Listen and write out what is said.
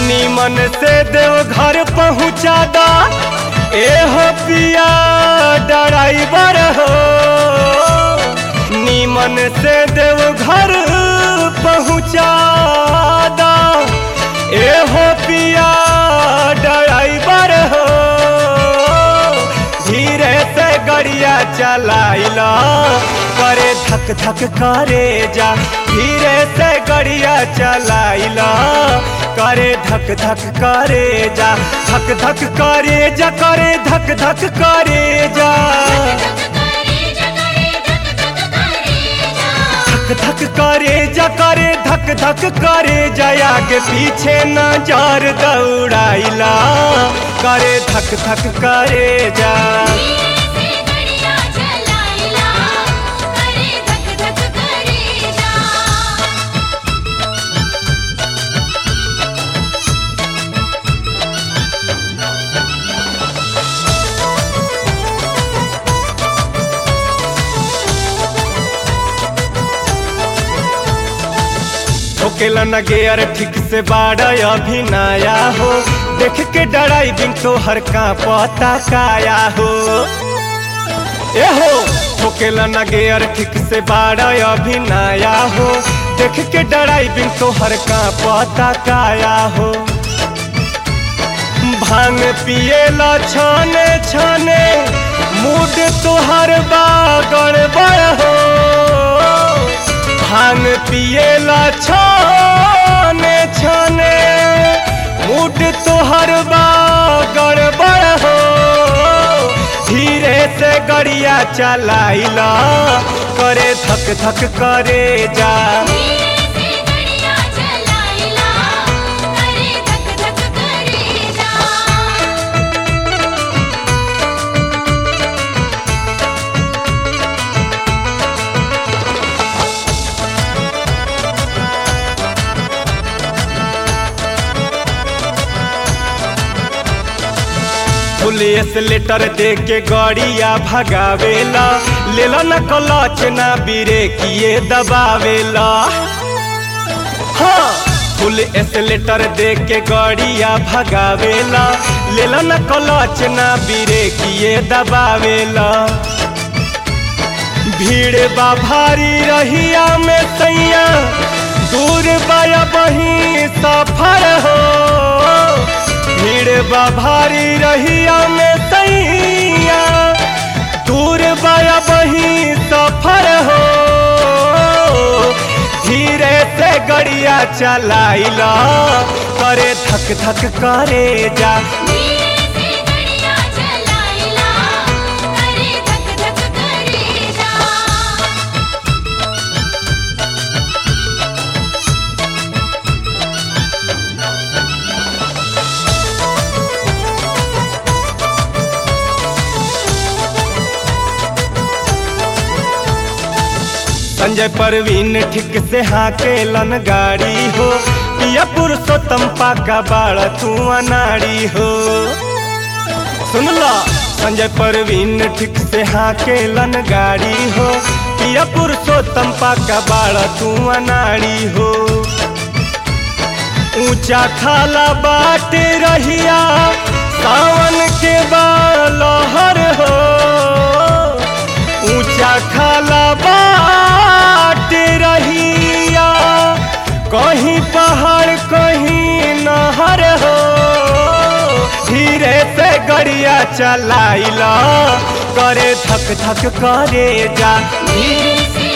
नीमन से देव घर पहुँचा दा ए हो पिया ड्राइवर हो नीमन से देव घर पहुँचा दा ए हो पिया ड्राइवर हो धीरे से गड़िया चलाइला करे धक धक करे जा धीरे से गड़िया चलाइला करे धक धक करे जा धक धक करे जा करे धक धक करे जा धक धक करे जा करे धक धक करे जा आगे पीछे नजर दौड़ाइला करे धक धक करे जा ठोकेला न गेयर ठीक से बाड़ा अभी नया हो देख के ड्राइविंग तो हर का पता काया हो ए हो ठोकेला न गेयर ठीक से बाड़ा अभी नया हो देख के ड्राइविंग तो हर का पता काया हो भांग पिएला छाने छाने मूड तुहर बा गड़बड़ हो भांग पिएला छाने छाने मूड तुहर बा गड़बड़ हो धीरे से गड़िया चलाइला करे धक धक करे जा पुलिस लेटर दे के गाड़िया भगावेला लेला न कलच ना बिरे किए दबावेला हाँ पुलिस लेटर दे के गाड़िया भगावेला लेला न कलच ना बिरे किए दबावेला भीड़ बा भारी रहिया में सैया दूर बाया बही सफर हो भीड़ बा भारी रहिया में सैया दूर बाया बही सफर हो धीरे से गड़िया चलाइला करे धक धक करे जा संजय परवीन ठीक से हाके लन गाड़ी हो पिया पुरुषोत्तम पाका बाड़ा तू अनाड़ी हो सुन लो संजय परवीन ठीक से हाके लन गाड़ी हो पिया पुरुषोत्तम पाका बाड़ा तू अनाड़ी हो ऊंचा खाला बाट रहिया सावन के बालहर हो ऊंचा खाला बाट रहिया कहीं पहाड़ कहीं नहर हो धीरे से गड़िया चलाइला करे धक धक करे जा धीरे से